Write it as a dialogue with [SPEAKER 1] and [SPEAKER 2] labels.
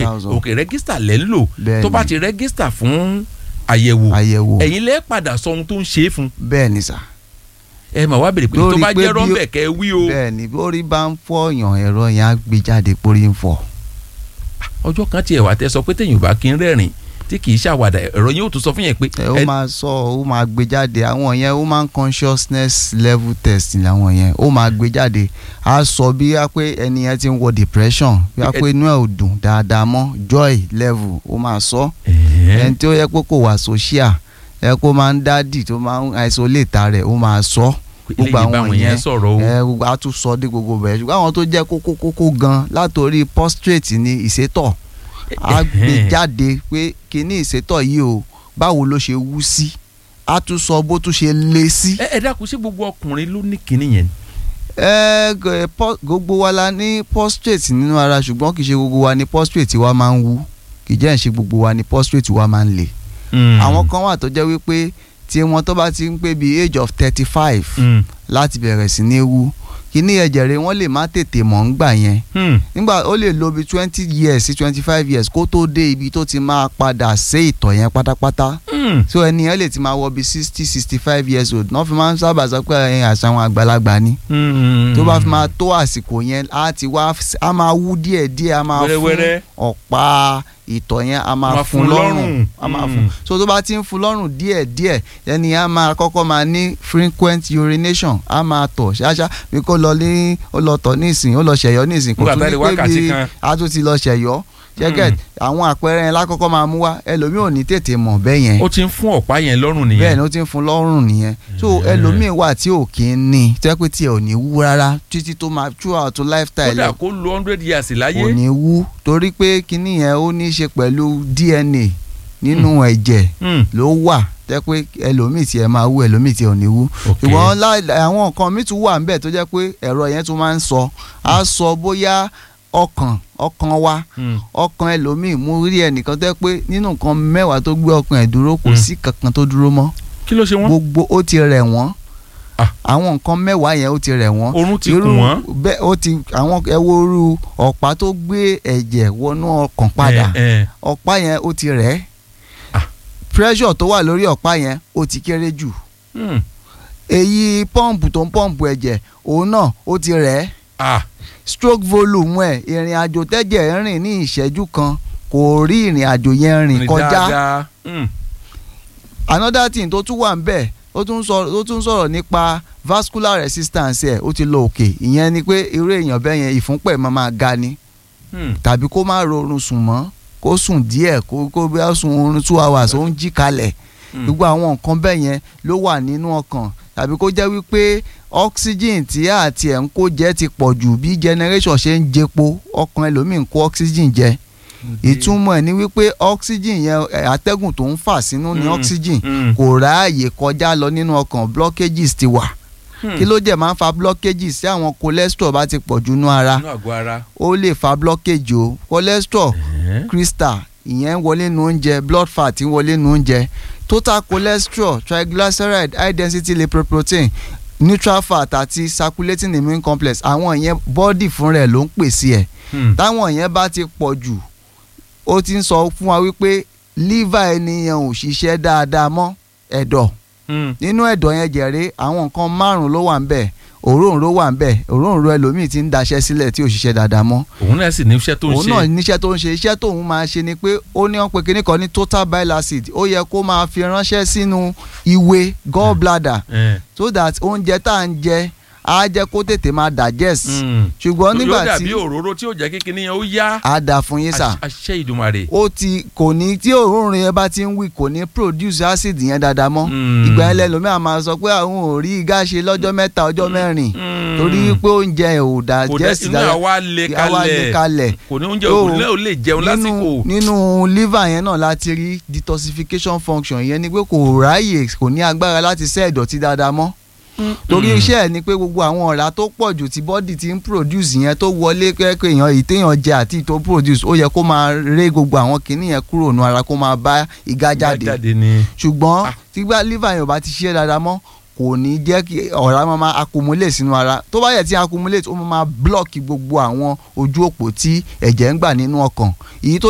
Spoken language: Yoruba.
[SPEAKER 1] òkè
[SPEAKER 2] thousand
[SPEAKER 1] òkè rẹ́gísítà lẹ́ ń lò
[SPEAKER 2] Bẹ́ẹ̀ni.
[SPEAKER 1] tó bá ti rẹ́gísítà fún àyẹ̀wò
[SPEAKER 2] àyẹ̀wò
[SPEAKER 1] ẹ̀yin lẹ́ padà sọ ohun tó ń ṣe é fún
[SPEAKER 2] bẹ́ẹ̀ ni sà
[SPEAKER 1] ẹ mà wá bèrè pé
[SPEAKER 2] Lórí
[SPEAKER 1] tó bá
[SPEAKER 2] pé
[SPEAKER 1] jẹ́
[SPEAKER 2] bí ó-
[SPEAKER 1] rọ́ńbẹ̀ kẹ́ ẹ wí o
[SPEAKER 2] bẹ́ẹ̀ ni bí orí bá ń fọyàn ẹ̀rọ yẹn á gbé jáde pórí ń fọ
[SPEAKER 1] ọjọ́ kan tiẹ̀ wà tẹ́ sọ pé téèyàn ò bá kí ń rẹ́rìn tí kì í ṣàwàdà ẹ̀rọ yẹn ò tún sọ fún yẹn pé
[SPEAKER 2] ẹ ó
[SPEAKER 1] ẹ-
[SPEAKER 2] máa sọ ó máa gbé jáde àwọn yẹn ó máa ń consciousness level test làwọn yẹn ó máa gbé jáde á sọ bí wá pé ẹni yẹn ti ń wọ depression bí wá pé inú ẹ̀ ò dùn dáadáa mọ́ joy level ó máa sọ
[SPEAKER 1] ẹ̀ẹ́,
[SPEAKER 2] ẹni tí ó yẹ pé kò wà social ẹ kó máa ń dádì tó máa ń isolate rẹ̀ ó máa sọ gbogbo
[SPEAKER 1] eléyìí
[SPEAKER 2] àwọn
[SPEAKER 1] báwọn yẹn
[SPEAKER 2] yẹn
[SPEAKER 1] sọ̀rọ̀ o
[SPEAKER 2] ẹ gbogbo á tún sọ dé gbogbo bẹ́ẹ̀ ṣùgbọ́n àwọn tó jẹ́ kókó kókó gan látòrí prostrate ní ìsétọ̀ á gbé jáde pé kíní ìsétọ̀ yìí o báwo ló ṣe wú sí á tún sọ bó tún ṣe lé sí.
[SPEAKER 1] ẹ ẹ dákun sí gbogbo ọkùnrin ló ní kinní yẹn
[SPEAKER 2] ẹ gẹ- pọ- gbogbo wa la ní prostrate nínú ara ṣùgbọ́n kì í ṣe gbogbo wa ní prostrate wa máa ń wú kì í jẹ́ ìṣe gbogbo wa ní prostrate wa máa ń le. àwọn kan wà tó jẹ́ wípé tí wọn tó bá ti ń pé bíi age of thirty five
[SPEAKER 1] Mm,
[SPEAKER 2] láti bẹ̀rẹ̀ sí ní wú kíní ẹ̀jẹ̀ rẹ̀ wọ́n lè má tètè mọ̀ ń gbà yẹn
[SPEAKER 1] mm,
[SPEAKER 2] nígbà ó lè lo bí twenty years sí twenty five years kó tó dé ibi tó ti máa padà sé ìtọ̀ yẹn pátápátá
[SPEAKER 1] mm.
[SPEAKER 2] so ẹni yẹn lè ti máa wọ bí sixty sixty five years old náà fi máa ń sábà sọ pé ẹ̀yin àṣà àwọn àgbàlagbà ni
[SPEAKER 1] Mm.
[SPEAKER 2] tó bá fi máa tó àsìkò yẹn á ti wá á máa wú díẹ̀ díẹ̀ á máa fún
[SPEAKER 1] Wẹ́rẹ́wẹ́rẹ́.
[SPEAKER 2] ọ̀pá ìtọ̀ yẹn á máa
[SPEAKER 1] Máa
[SPEAKER 2] fún
[SPEAKER 1] fún
[SPEAKER 2] lọ́rùn
[SPEAKER 1] lọ́rùn.
[SPEAKER 2] á máa
[SPEAKER 1] Mm.
[SPEAKER 2] fún so tó bá ti ń fún lọ́rùn díẹ̀ díẹ̀ ẹni yẹn á máa kọ́kọ́ máa ní frequent urination á máa tọ̀ ṣáṣá bí kò lọ ní ó lọ tọ̀ nísìn ó lọ ṣẹ̀yọ́ nísìn kò
[SPEAKER 1] Nígbà
[SPEAKER 2] tún
[SPEAKER 1] tá a lè
[SPEAKER 2] ní pé
[SPEAKER 1] wákàtí
[SPEAKER 2] bí
[SPEAKER 1] kan.
[SPEAKER 2] a tún ti lọ ṣẹ̀yọ́ ṣẹ́gẹ̀t àwọn àpẹẹrẹ yẹn lákọ́kọ́ máa mú wá ẹlòmíì ò ní tètè mọ̀ bẹ́ẹ̀ yẹn
[SPEAKER 1] ó ti ń fún ọ̀pá yẹn lọ́rùn nìyẹn
[SPEAKER 2] bẹ́ẹ̀ ni ó ti ń fún lọ́rùn nìyẹn so
[SPEAKER 1] Yeah.
[SPEAKER 2] ẹlòmíì wà tí ò kí ń ní tó yẹ pé tí ẹ ò ní wú rárá títí tó máa throughout to lifestyle
[SPEAKER 1] kódà
[SPEAKER 2] ẹ
[SPEAKER 1] kó lo hundred years láyé
[SPEAKER 2] kò ní wú torí pé kinní yẹn ó ní í ṣe pẹ̀lú DNA nínú ẹ̀jẹ̀
[SPEAKER 1] Mm,
[SPEAKER 2] ló wà tẹ́ pé ẹlòmíì tí ẹ máa wú ẹlòmíì tí ẹ ò ní wú
[SPEAKER 1] okay.
[SPEAKER 2] ṣùgbọ́n láì- àwọn nǹkan míì tún wà níbẹ̀ tó jẹ́ pé ẹ̀rọ yẹn tún máa ń sọ á sọ bóyá ọkàn ọkàn wa
[SPEAKER 1] Mm,
[SPEAKER 2] ọkàn ẹlòmíì mú rí ẹnìkan tẹ́ pé nínú nǹkan mẹ́wàá tó gbé ọkàn ẹ̀ dúró kò
[SPEAKER 1] Mm.
[SPEAKER 2] sí kankan tó dúró mọ́
[SPEAKER 1] kí ló ṣe wọ́n
[SPEAKER 2] gbogbo ó ti rẹ̀ wọ́n
[SPEAKER 1] Ah.
[SPEAKER 2] àwọn nǹkan mẹ́wàá yẹn ó ti rẹ̀ wọ́n
[SPEAKER 1] oorun ti kùn wọ́n
[SPEAKER 2] bẹ́ẹ̀ ó ti àwọn ẹwọ́rú ọ̀pá tó gbé ẹ̀jẹ̀ wọnú ọkàn padà
[SPEAKER 1] Eh, eh.
[SPEAKER 2] ọ̀pá yẹn ó ti rẹ̀
[SPEAKER 1] Ah.
[SPEAKER 2] pressure tó wà lórí ọ̀pá yẹn ó ti kéré jù
[SPEAKER 1] Mm,
[SPEAKER 2] èyí pọ́ǹpù tó ń pọ́ǹpù ẹ̀jẹ̀ òun náà ó ti rẹ̀
[SPEAKER 1] ah
[SPEAKER 2] stroke volume ẹ̀ ìrìn àjò tẹ́jẹ̀ ń rìn ní ìṣẹ́jú kan kò rí ìrìn àjò yẹn rìn
[SPEAKER 1] rìn
[SPEAKER 2] kọjá
[SPEAKER 1] dáadáa. Mm,
[SPEAKER 2] another thing tó tún wà ń bẹ̀ ó tún sọ̀rọ̀ ó tún sọ̀rọ̀ nípa vascular resistance ẹ̀ ó ti lọ òkè ìyẹn ni pé irú èèyàn bẹ́ẹ̀ yẹn ìfúnpẹ̀ máa máa ga ni
[SPEAKER 1] mm.
[SPEAKER 2] tàbí kó má rorun sùn mọ́ kó sùn díẹ̀ kó kó bí a sùn oorun two hours ó ń jí kalẹ̀
[SPEAKER 1] Mm.
[SPEAKER 2] gbogbo àwọn nǹkan bẹ́ẹ̀ yẹn ló wà nínú ọkàn tàbí kó jẹ́ wípé oxygen tí àti ẹ̀ ń kó jẹ́ ti pọ̀ jù bí generation ṣe ń jepo ọkàn ẹlòmíì ń kó oxygen jẹ ìtumọ̀ ẹ̀ ni wípé oxygen yẹn ẹ̀, atẹ́gùn tó ń fà sínú ni
[SPEAKER 1] Mm.
[SPEAKER 2] oxygen
[SPEAKER 1] Mm,
[SPEAKER 2] kò ráàyè kọjá lọ nínú ọkàn blockages ti wà
[SPEAKER 1] mm.
[SPEAKER 2] kí ló jẹ́ máa ń fa blockages tí àwọn cholesterol bá ti pọ̀ jù nú ara
[SPEAKER 1] inú àgọ́ ara.
[SPEAKER 2] ó lè fa blockage o cholesterol
[SPEAKER 1] Eh,
[SPEAKER 2] crystal ìyẹn ń wọlé nu oúnjẹ blood fat ń wọlé nu oúnjẹ total cholesterol triglyceride high density lipoprotein neutral fat àti circulating immune complex àwọn ìyẹn bọ́dì fúnra ẹ̀ ló ń pèsè ẹ̀
[SPEAKER 1] mm.
[SPEAKER 2] táwọn yẹn bá ti pọ̀ jù ó ti ń sọ fún wa wípé liver ènìyàn ò ṣiṣẹ́ dáadáa mọ́ ẹ̀dọ̀
[SPEAKER 1] Mm.
[SPEAKER 2] nínú ẹ̀dọ̀ yẹn jẹ̀rẹ́ àwọn nǹkan márùn-ún ló wà ń bẹ̀ òróǹro wà ń bẹ̀ òróǹro ẹlòmíì ti ń daṣẹ́ sílẹ̀ tí ò ṣiṣẹ́ dáadáa mọ́
[SPEAKER 1] òun náà sì ní iṣẹ́ tó ń
[SPEAKER 2] òun
[SPEAKER 1] ṣe.
[SPEAKER 2] náà níṣẹ́ tó ń ṣe iṣẹ́ tóun máa ṣe ni pé ó ní wọ́n pe kinní kan ní total bile acid ó yẹ kó máa fi ránṣẹ́ sínú ìwé gallbladder
[SPEAKER 1] Eh,
[SPEAKER 2] so that oúnjẹ tá à ń jẹ á jẹ́ kó tètè máa digest
[SPEAKER 1] mm.
[SPEAKER 2] ṣùgbọ́n
[SPEAKER 1] yóò
[SPEAKER 2] nígbà
[SPEAKER 1] dàbí
[SPEAKER 2] tí
[SPEAKER 1] òróró tí ó jẹ́ kékeré yẹn ó yá.
[SPEAKER 2] á dà fún yín sà
[SPEAKER 1] àṣẹ ìdùmarè.
[SPEAKER 2] ó ti kò ní tí òórùn yẹn bá ti ń wí kò ní produce acid yẹn dáadáa mọ́
[SPEAKER 1] Mm.
[SPEAKER 2] ìgbà yẹn lẹ́lòmíà máa sọ pé àwọn ò rí igá ṣe lọ́jọ́ mẹ́ta ọjọ́ mẹ́rin
[SPEAKER 1] Mm.
[SPEAKER 2] torí pé oúnjẹ ẹ̀ ò
[SPEAKER 1] kò dẹ́
[SPEAKER 2] digest
[SPEAKER 1] inú àwa lè
[SPEAKER 2] àwa lè
[SPEAKER 1] kalẹ̀
[SPEAKER 2] kalẹ̀
[SPEAKER 1] kò ní oúnjẹ
[SPEAKER 2] Tó-
[SPEAKER 1] òkú náà ó lè jẹun lásìkò.
[SPEAKER 2] nínú nínú liver yẹn náà láti rí detoxification function yẹn ni pé kò ráyè kò ní agbára láti ṣẹ́ ìdọ̀tí dáadáa mọ́ torí iṣẹ́ ẹ̀ ni pé gbogbo àwọn ọ̀rá tó pọ̀ jù tí bọ́dì ti ń produce yẹn tó wọlé kẹ́kẹ́ èèyàn èyí téèyàn jẹ àti tó produce ó yẹ kó máa ré gbogbo àwọn kinní yẹn kúrò nù ara kó máa bá ìgá jáde
[SPEAKER 1] jáde ni.
[SPEAKER 2] ṣùgbọ́n
[SPEAKER 1] Ah.
[SPEAKER 2] tígbà liver yẹn ò bá ti ṣiṣẹ́ dáadáa mọ́ kò ní jẹ́ kí ọ̀rá máa máa accumulate sínú ara tó bá yẹ tí accumulate ó máa máa block gbogbo àwọn ojú òpó tí ẹ̀jẹ̀ ń gbà nínú ọkàn èyí tó